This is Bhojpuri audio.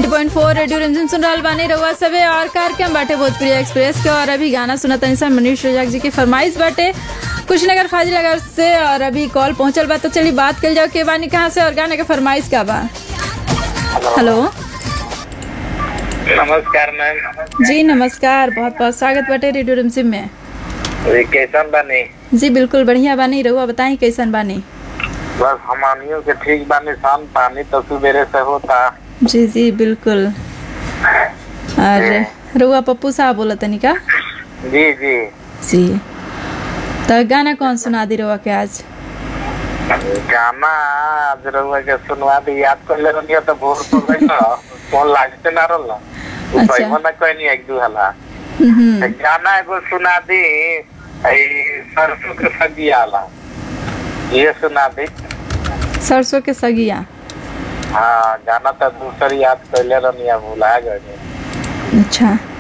90.4 रेडियो रंजन सुन रहल बानी रउआ सबे और कार्यक्रम बाटे भोजपुरी एक्सप्रेस के और अभी गाना सुनत तनी सा मनीष रजाक जी की फरमाइश बाटे कुशीनगर फाजिलनगर से और अभी कॉल पहुंचल बा तो चली बात कर जाओ के बानी कहाँ से और गाने के फरमाइश का बा हेलो नमस्कार मैम जी नमस्कार बहुत बहुत स्वागत बाटे रेडियो रमसिम में ये कैसन बानी जी बिल्कुल बढ़िया बानी रउआ बताई कैसन बानी बस हमानियों के ठीक बानी शाम पानी तो सुबेरे से होता जी जी बिल्कुल और रउआ पप्पू साहब बोला तनी का जी जी जी तो गाना कौन सुना दी रउआ के आज गाना आज रउआ के सुनवा दी याद कर ले रही तो भोर तो गई ना फोन लागते ना रहल अच्छा। अच्छा ना कोई नहीं एक दू हला हम्म, गाना एगो सुना दी आई सरसों के सब्जी आला ये सुना दी सरसों के सगिया हाँ गाना तो दूसरी याद कर ले रही भुला गई अच्छा